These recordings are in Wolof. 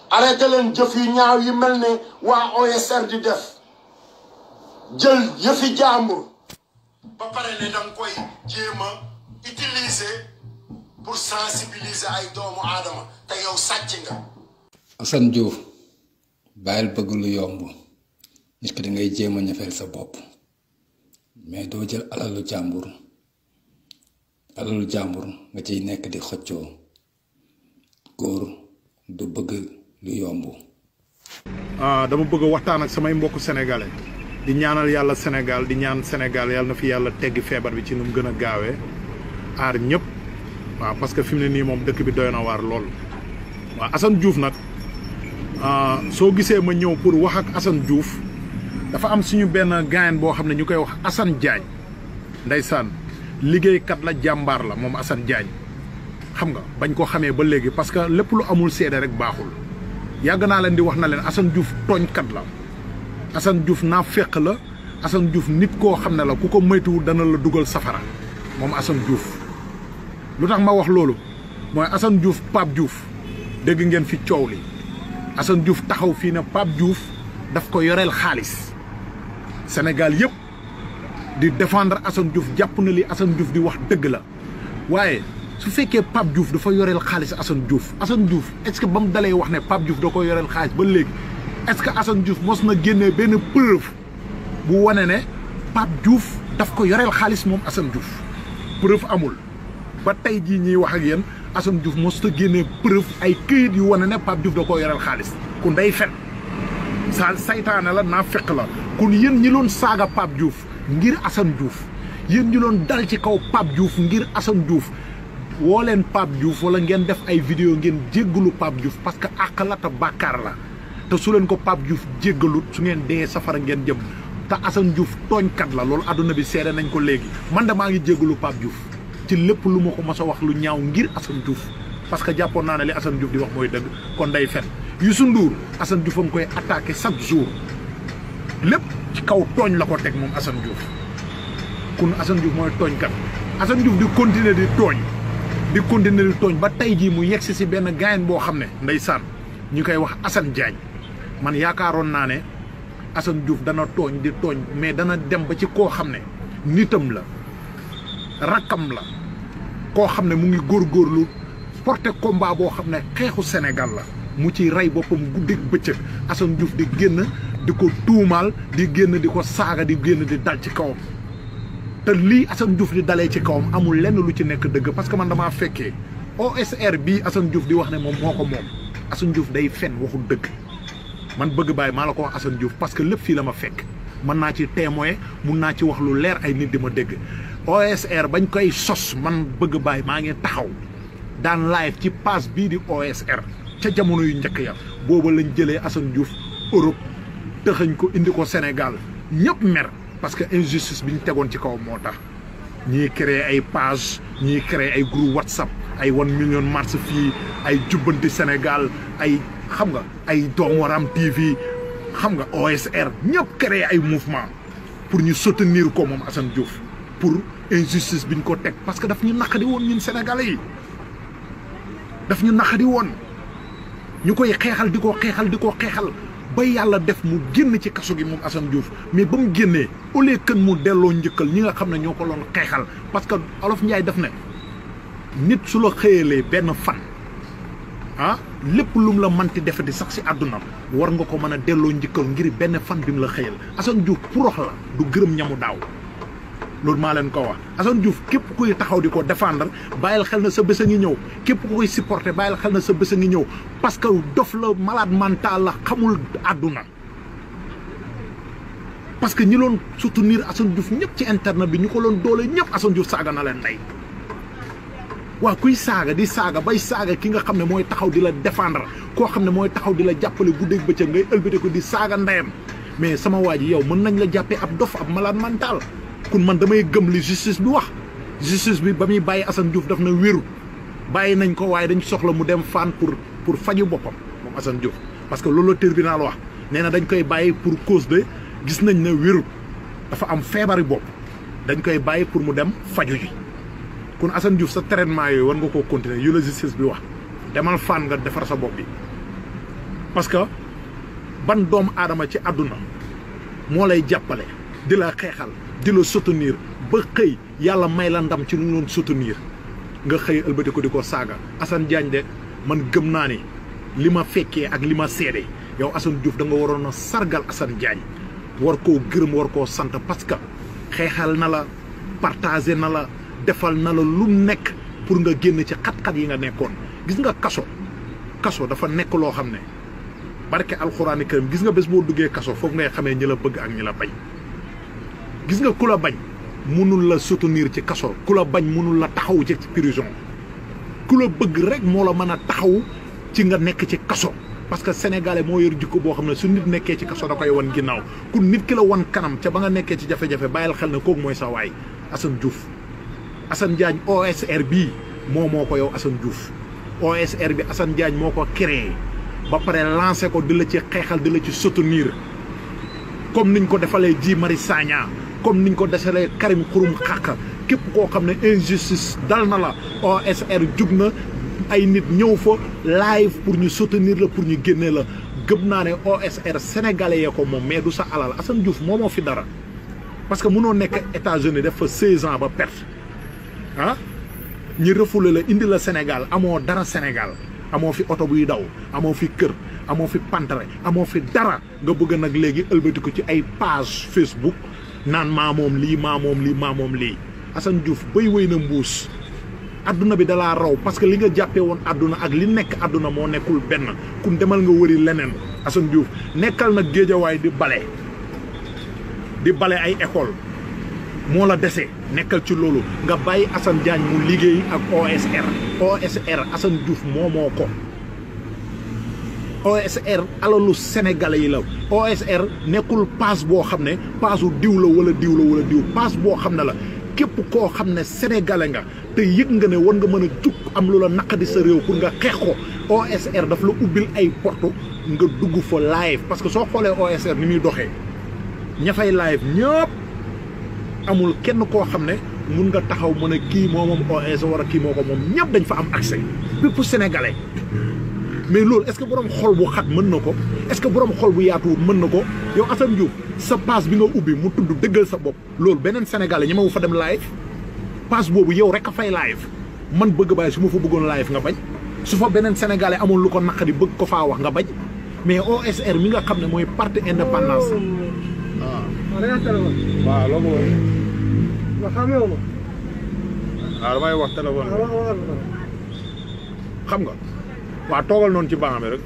arrêté leen jëf yu ñaaw yi mel ne waa OSR di def jël yëfi jàmbur ba pare ne danga koy jéem a utiliser pour sensibiliser ay doomu aadama te yow sàcc nga Assane Diouf bàyyil bëgg lu yomb nit ki da ngay jéem a ñafeel sa bopp mais doo jël alalu jàmbur alalu jàmbur nga ciy nekk di xëccoo góor du bëgg lu yomb dama bëgg a waxtaan ak samay mbokku sénégalais di ñaanal yàlla Sénégal di ñaan Sénégal yàlla na fi yàlla teggi feebar bi ci nu mu gën a gaawee aar ñëpp waaw parce que fi mu ne nii moom dëkk bi doy na waar lool. waaw Assane Diouf nag soo gisee ma ñëw pour wax ak Assane Diouf dafa am suñu benn gaayen boo xam ne ñu koy wax Assane Diagne ndeysaan liggéeykat la jàmbaar la moom Assane Diagne xam nga bañ ko xamee ba léegi parce que lépp lu amul seede rek baaxul yàgg naa leen di wax na leen Assane Diouf tooñkat la Assane Diouf naa féq la Assane Diouf nit koo xam ne la ku ko moytuwul dana la dugal safara moom Assane Diouf lu tax ma wax loolu mooy Assane Diouf Pape Diouf dégg ngeen fi coow li Assane Diouf taxaw fii ne Pape Diouf daf ko yoreel xaalis Sénégal yëpp di défendre Assane Diouf jàpp na li Assane Diouf di wax dëgg la waaye su fekkee Pape Diouf dafa yoreel xaalis Assane Diouf Assane Diouf est-ce que ba mu dalee wax ne Pape Diouf da ko yoreel xaalis ba léegi est-ce que Assane Diouf mos na génnee benn preuve bu wane ne Pape Diouf daf ko yoreel xaalis moom Assane Diouf preuve amul ba tey jii ñuy wax ak yéen Assane Diouf mos na génnee preuve ay këyit yu wane ne Pape Diouf da koo yoreel xaalis ku ndey fen sa saytaane la naa fekk la kon yéen ñi loon saaga Pape Diouf ngir Assane Diouf yéen ñi loon dal ci kaw Pape Diouf ngir Assane Diouf woo leen Pape Diouf wala ngeen def ay vidéo ngeen jéggalu Pape Diouf parce que àq la te bàkkaar la te su leen ko Pape Diouf jéggalut su ngeen dee safara ngeen jëm te Assane Diouf tooñkat la loolu àdduna bi seede nañ ko léegi man de maa ngi jéggalu Pape Diouf ci lépp lu ma ko mos a wax lu ñaaw ngir Assane Diouf parce que jàppoon naa ne li Assane Diouf di wax mooy dëgg kon day fen Youssou Ndour Assane Diouf a ngi koy attaqué chaque jour lépp ci kaw tooñ la ko teg moom Assane Diouf kun Assane Diouf mooy tooñkat Assane Diouf di continuer di tooñ di continuer di tooñ ba tey jii mu yegsi si benn gaayen boo xam ne ndeysaan ñu koy wax Assane Diagne man yaakaaroon naa ne Assane Diouf dana tooñ di tooñ mais dana dem ba ci koo xam ne nitam la rakkam la koo xam ne mu ngi góorgóorlu porté combat boo xam ne xeexu Sénégal la mu ci rey boppam guddeeg bëccëg Assane Diouf di génn di ko tuumaal di génn di ko saaga di génn di dal ci kawam te lii Assane Diouf di dalee ci kawam amul lenn lu ci nekk dëgg parce que man damaa fekkee OSR bii Assane Diouf di wax ne moom moo ko moom Assane Diouf day fen waxul dëgg man bëgg bàyyi maa la ko wax Assane Diouf parce que lépp fii la ma fekk mën naa ci témoin mun naa ci wax lu leer ay nit di ma dégg OSR bañ koy sos man bëgg bàyyi maa ngi taxaw daan live ci page bii di OSR ca jamono yu njëkk ya booba lañ jëlee Assane Diouf Europe tëxañ ko indi ko Sénégal ñëpp mer parce que injustice bi ñu tegoon ci kaw moo tax ñii créé ay page ñii créé ay groupe WhatsApp ay one million mars fii ay jubbanti Sénégal ay xam nga ay Doomu TV xam nga OSR ñëpp créé ay mouvement pour ñu soutenir ko moom Assane Diouf pour injustice bi ñu ko teg parce que daf ñu naqadi woon ñun Sénégalais yi daf ñu naqadi woon ñu koy xeexal di ko xeexal di ko xeexal ba yàlla def mu génn ci kaso gi moom Assane Diouf mais ba mu génnee au lieu que mu delloo njëkkal ñi nga xam ne ñoo ko loon xeexal parce que Olof Njaay def ne nit su la xëyalee benn fan ah lépp lu mu la manti defati sax si àdduna war nga ko mën a delloo njëkkal ngir benn fan bi mu la xëyal Assane Diouf purox la du gërëm ñamu daaw loolu maa leen ko wax Assane Diouf képp kuy taxaw di ko défendre bàyyil xel na sa bés a ngi ñëw képp ku koy supporter bàyyil xel na sa bés a ngi ñëw parce que dof la malade mental la xamul àdduna parce que ñi loon soutenir Assane Diouf ñëpp ci internet bi ñu ko loon doole ñëpp Assane Diouf saaga na leen ndey waa kuy saaga di saaga bay saaga ki nga xam ne mooy taxaw di la défendre koo xam ne mooy taxaw di la jàppale guddeeg bëccëg ngay ëlbate ko di saaga ndeyam mais sama waa ji yow mën nañ la jàppee ab dof ab malade mental kun man damay gëm li justice bi wax justice bi ba muy bàyyi Assane Diouf daf na wéru bàyyi nañ ko waaye dañ soxla mu dem fan pour pour faju boppam moom Assane Diouf parce que loolu la tribunal wax nee na dañ koy bàyyi pour cause de gis nañ ne wéru dafa am feebari bopp dañ koy bàyyi pour mu dem faju ji kon Assane Diouf sa traitement yooyu war nga koo continuer yu la justice bi wax demal fan nga defar sa bopp bi parce que ban doomu aadama ci àdduna moo lay jàppale di la xeexal di la soutenir ba xëy yàlla may la ndam ci lu ñu doon soutenir nga xëy ëlbati ko di ko saaga Assane Diagne de man gëm naa ni li ma fekkee ak li ma seede yow Assane Diouf da nga waroon a sargal Assane Diagne war koo gërëm war koo sant parce que xeexal na la partagé na la defal na la lu nekk pour nga génn ci xat-xat yi nga nekkoon gis nga kaso kaso dafa nekk loo xam ne barke alxuraani karim gis nga bés boo duggee kaso foofu ngay xamee ñi la bëgg ak ñi la bañ gis nga ku la bañ mënul la soutenir ci kaso ku la bañ mënul la taxaw ci prison ku la bëgg rek moo la mën a taxaw ci nga nekk ci kaso parce que sénégalais moo yor jikko boo xam ne su nit nekkee ci kaso da koy wan ginnaaw ku nit ki la wan kanam ca ba nga nekkee ci jafe-jafe bàyyil xel ne kooku mooy sa waay Assane Diouf Assane Diagne OSR bii moo moo ko yow Assane Diouf OSR bi Assane Diagne moo ko créé ba pare lancé ko di la ci xeexal di la ci soutenir comme niñ ko defalee Guy Marius Sagna comme niñ ko defalee Karim Xurum Xàq képp koo xam ne injustice dal na la OSR jug na ay nit ñëw fa live pour ñu soutenir la pour ñu génne la gëm naa ne OSR sénégalais yee ko moom mais du sa alal Assane Diouf moo moo fi dara parce que mënoo nekk États-Unis def fa 16 ans ba perte ah ñi refoulé la indi la Sénégal amoo dara Sénégal amoo fi oto buy daw amoo fi kër amoo fi pantere amoo fi dara nga bëgg nag léegi ëlbati ko ci ay page Facebook naan maa moom lii maa moom lii maa moom lii Assane Diouf bay wéy na mbuus adduna bi dalaa raw parce que li nga jàppee woon adduna ak li nekk adduna moo nekkul benn kun demal nga wëri leneen Assane Diouf nekkal nag géejawaay di bale di bale ay école moo la dese nekkal ci loolu nga bàyyi Assane Diagne mu liggéey ak OSR OSR Assane Diouf moo moo ko OSR alalu sénégalais yi la OSR nekkul paas boo xam ne paasu diw la wala diw la wala diw paas boo xam ne la képp koo xam ne sénégalais nga te yëg nga ne war nga mën a jug am lu la naqadi sa réew pour nga xeex ko OSR daf la ubbil ay porte nga dugg fa live parce que soo xoolee OSR ni muy doxee ña fay live ñëpp amul kenn koo xam ne mun nga taxaw mën a kii moo moom OSR war a kii moo ko moom ñëpp dañ fa am accès bépp sénégalais mais loolu est-ce que borom xol bu xat mën na ko est-ce que borom xol bu yaatuwul mën na ko yow Assane Diouf sa passe bi nga ubbi mu tudd dëggal sa bopp loolu beneen sénégalais ñi ma fa dem live passe boobu yow rek a fay live man bëgg bàyyi su ma fa bëggoon live nga bañ su fa beneen sénégalais amul lu ko naqari bëgg ko faa wax nga bañ mais OSR mi nga xam ne mooy parti indépendance waaw loo ko waaw damay wax téléphone xam nga waaw toogal noonu ci banc bi rek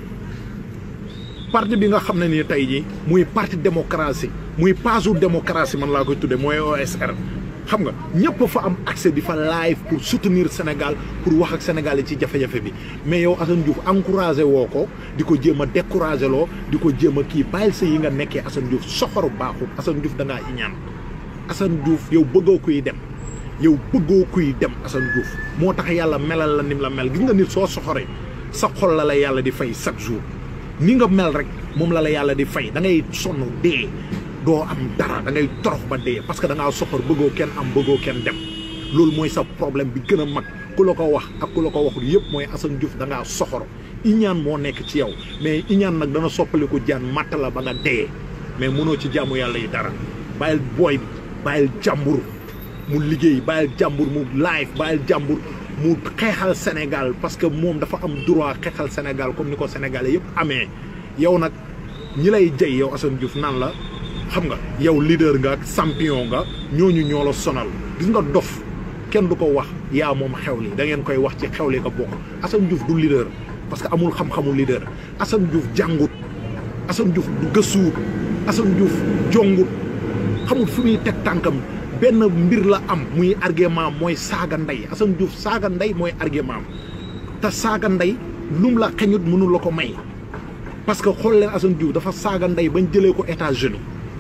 parti bi nga xam ne nii tey jii muy parti démocratie muy paasu démocratie man laa koy tudde mooy OSR xam nga ñëpp fa am accès di fa live pour soutenir Sénégal pour wax ak Sénégal yi ci jafe-jafe bi mais yow Assane Diouf encouragé woo ko di ko jéem a découragé loo di ko jéem a kii bàyyil sa yi nga nekkee Assane Diouf soxoru baaxul Assane Diouf da ngaa iñaan Assane Diouf yow bëggoo kuy dem yow bëggoo kuy dem Assane Diouf moo tax yàlla melal la nim la mel gis nga nit soo soxoree sa xol la la yàlla di fay chaque jour ni nga mel rek moom la la yàlla di fay da ngay sonn dee doo am dara da ngay torox ba dee parce que da ngaa soxor bëggoo kenn am bëggoo kenn dem loolu mooy sa problème bi gën a mag ku la ko wax ak ku la ko waxul yëpp mooy Assane Diouf da ngaa soxor iñaan moo nekk ci yow mais iñaan nag dana soppaliku jaan matt la ba nga dee mais mënoo ci jaamu yàlla yi dara bàyyil booy bi bàyyil jàmbur mu liggéey bàyyil jàmbur mu live bàyyil jàmbur mu xeexal Sénégal parce que moom dafa am droit xeexal Sénégal comme ni ko Sénégalais yëpp amee yow nag ñi lay jay yow Assane Diouf naan la xam nga yow leader nga ak champion nga ñooñu ñoo la sonal gis nga dof kenn du ko wax yaa moom xew li da ngeen koy wax ci xew li nga bokk Assane Diouf du leader parce que amul xam-xamu leader Assane Diouf jàngut Assane Diouf du gëstuwut Assane Diouf jongut xamul fu muy teg tànkam benn mbir la am muy argument mooy saaga ndey Assane Diouf saaga ndey mooy argument te saaga ndey lum la xeñut mënul la ko may parce que xool leen Assane Diouf dafa saaga ndey bañ jëlee ko États-Unis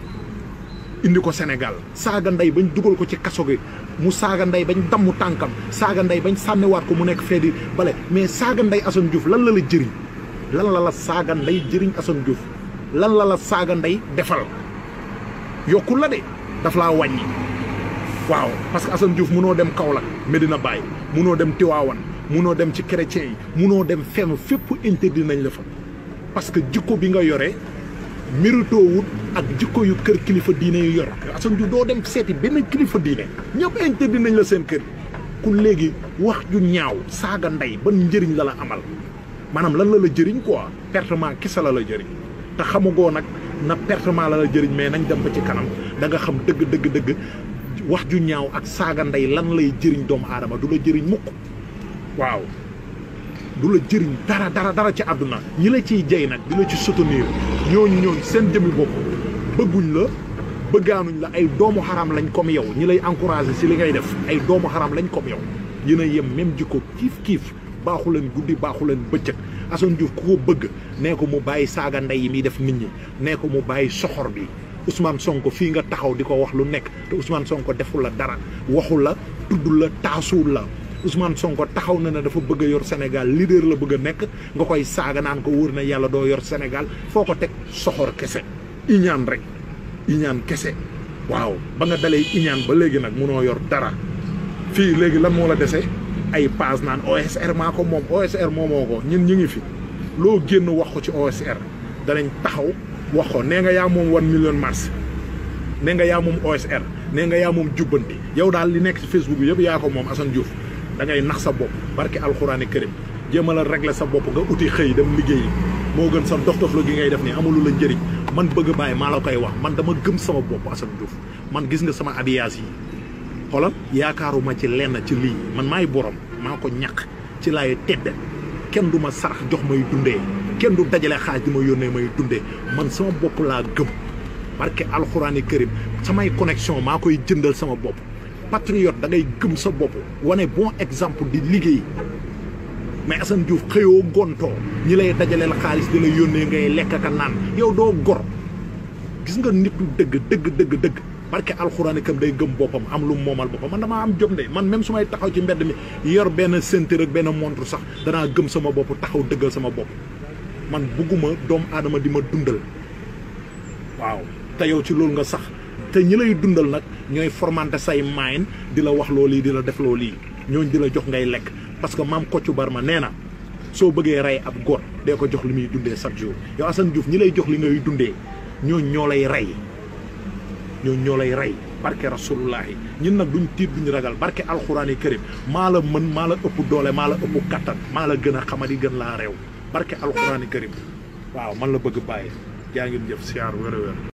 indi ko Sénégal saaga ndey bañ dugal ko ci kaso gi mu saaga ndey bañ dammu tànkam saaga ndey bañ sànniwaat ko mu nekk fee di bale mais saaga ndey Assane Diouf lan la la jëriñ lan la la saaga ndey jëriñ Assane Diouf lan la la saaga ndey defal yokkul la de daf laa wàññi waaw parce que Assane Diouf munoo dem Kaolack Medina Baye munoo dem Tiwaawan munoo dem ci chrétien yi munoo dem fenn fépp interdit nañ la fa parce que jikko bi nga yore méritoowut ak jikko yu kër kilifa diine yu yor Assane Diouf doo dem seeti benn kilifa diine ñëpp interdit nañ la seen kër ku léegi wax ju ñaaw saaga ndey ban njëriñ la la amal maanaam lan la la jëriñ quoi pertement kese la la jëriñ te xamugoo nag na pertement la la jëriñ mais nañ dem ba ci kanam da nga xam dëgg dëgg dëgg wax ju ñaaw ak saaga ndey lan lay jëriñ doomu aadama du la jëriñ mukk waaw du la jëriñ dara dara dara ci àdduna ñi la ciy jey nag di la ci soutenir ñooñu ñooñu seen jëmmi bopp bëgguñ la bëggaanuñ la ay doomu xaram lañ comme yow ñi lay encouragé si li ngay def ay doomu xaram lañ comme yow yéen a yem même jikko kiif kiif baaxu leen guddi baaxu leen bëccëg Assane Diouf ku ko bëgg nee ko mu bàyyi saaga ndey yi muy def nit ñi nee ko mu bàyyi soxor bi Ousmane Sonko fii nga taxaw di ko wax lu nekk te Ousmane Sonko deful la dara waxu la tudd la taasuul la Ousmane Sonko taxaw na ne dafa bëgg a yor Sénégal leader la bëgg a nekk nga koy saaga naan ko wóor na yàlla doo yor Sénégal foo ko teg soxor kese iñaan rek iñaan kese waaw ba nga dalee iñaan ba léegi nag munoo yor dara fii léegi lan moo la dese ay page naan OSR maa ko moom OSR moomoo ko ñun ñu ngi fi loo génn wax ko ci OSR danañ taxaw wax ko nee nga yaa moom one million mars nee nga yaa moom OSR nee nga yaa moom jubbanti yow daal li nekk ci Facebook bi yëpp yaa ko moom Assane Diouf da ngay nax sa bopp barke alxuraani kërim jéemal a régler sa bopp nga uti xëy dem liggéeyi moo gën sa dof dof la gi ngay def nii amulu la njëriñ man bëgg bàyyi maa la koy wax man dama gëm sama bopp Assane Diouf man gis nga sama abiyaas yi xoolal yaakaaruma ci lenn ci lii man maay borom maa ko ñàq ci laay tedd kenn du ma sarax jox may dundee kenn du dajale xaaj di ma yónnee may dundee man sama bopp laa gëm barke alxuraani kërim samay connexion maa koy jëndal sama bopp patriote da ngay gëm sa bopp wane bon exemple di liggéey mais Assane Diouf xëyoo gontoo ñi lay dajaleel xaalis di la yónnee ngay lekk ka naan yow doo gor gis nga nitu dëgg dëgg dëgg dëgg barke alxuraan kam day gëm boppam am lu moomal boppam man damaa am jom de man même su may taxaw ci mbedd mi yor benn ceinture ak benn montre sax danaa gëm sama bopp taxaw dëggal sama bopp man bugguma doomu aadama di ma dundal waaw te yow ci loolu nga sax te ñi lay dundal nag ñooy formanté say maayin di la wax loolu yi di la def loolu yi ñooñ di la jox ngay lekk parce que maam Kocc Barma nee na soo bëggee rey ab góor dee ko jox li muy dundee chaque jour yow Assane Diouf ñi lay jox li ngay dundee ñooñ ñoo lay rey ñooñ ñoo lay rey barke rasulullahi ñun nag duñ tiit duñ ragal barke alxuraani karim maa la mën maa la ëpp doole maa la ëpp kattan maa la gën a xamadi gën laa réew barke alxuraani karim waaw man la bëgg bàyyi jaa ngeen jëf siyaar wér wér